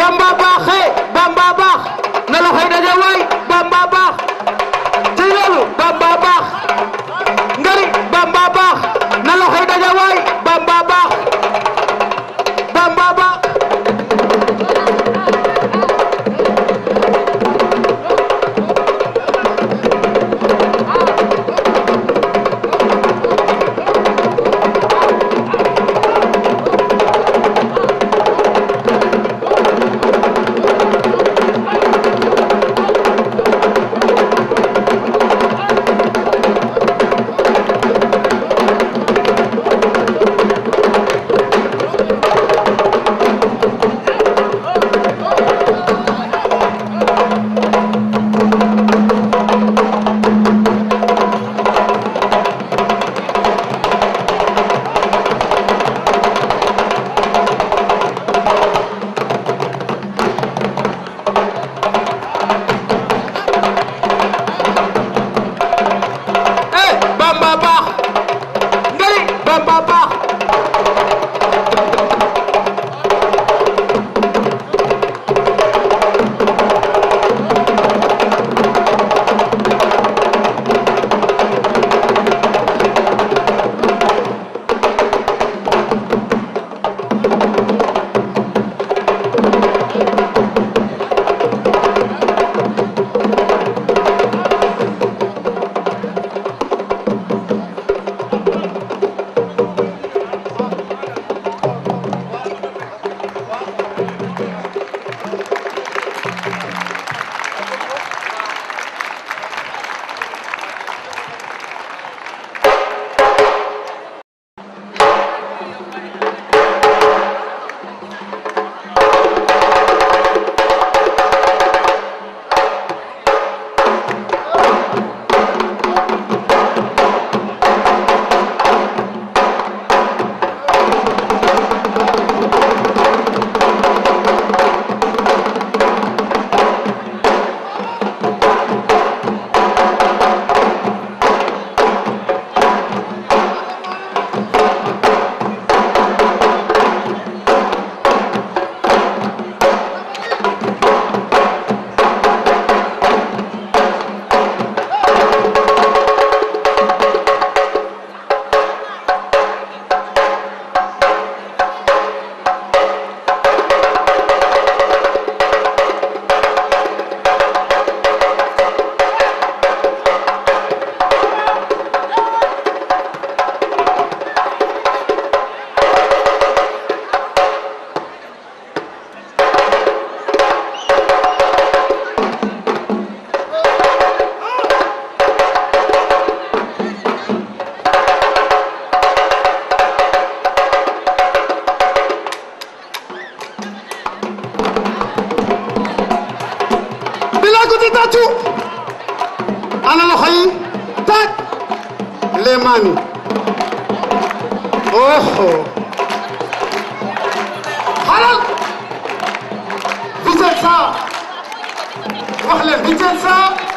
Bamba baax he Bamba baax na loxoy daje waay Bamba baax ci loolu Bamba baax ngari Bamba baax na loxoy daje waay Bamba baax Bamba baax eh Bamba baax ngari Bamba baax bilaa ko di tàccu ana loxo yi taaj les mains oh xalal Vicenza wax leen Vicenza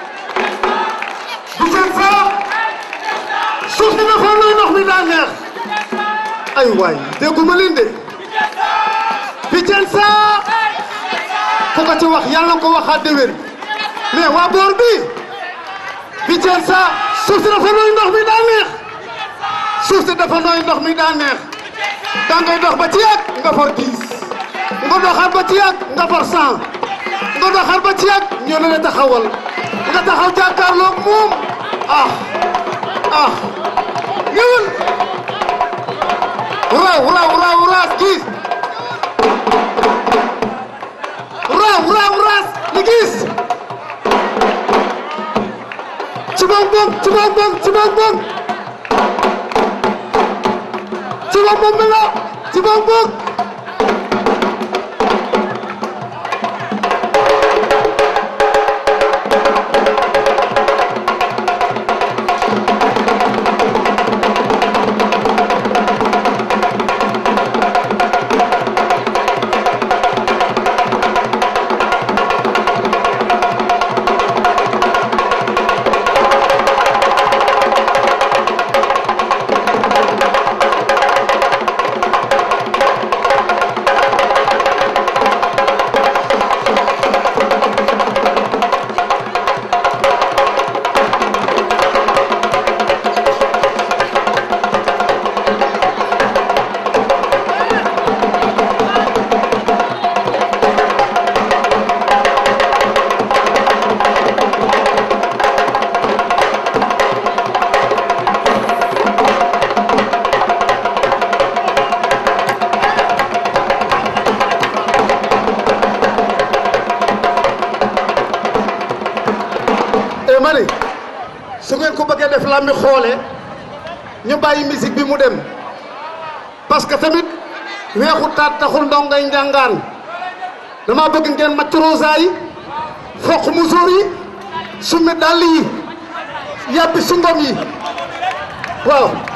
Vicenza suuf si dafa nooy ndox mi daa neex ay waay dégguma leen de Vicenza ku ko ci wax yàlla nga ko waxaat déwén mais waa boor bi Vicenza suuf si dafa nooy ndox mi daa neex suuf si dafa nooy ndox mi daa neex da ngay dox ba ci yàgg nga for dix nga doxaat ba ci yàgg nga for cent nga doxaat ba ci yàgg ñoo ne la taxawal nga taxaw jàkkaarloog moom ah ah ñëwal raw raw raw raas gis raw raw raas li gis ci moom moom ci moom moom ci moom moom ci moom moom mi la ci moom moom ngeen ko bëggee def làmbi xoole ñu bàyyi musique bi mu dem parce que tamit weexu taat taxul ndongay njàngaan dama bëgg ngeen macc rosa yi foq musóor yi summi dàll yi yàbbi sungom yi waaw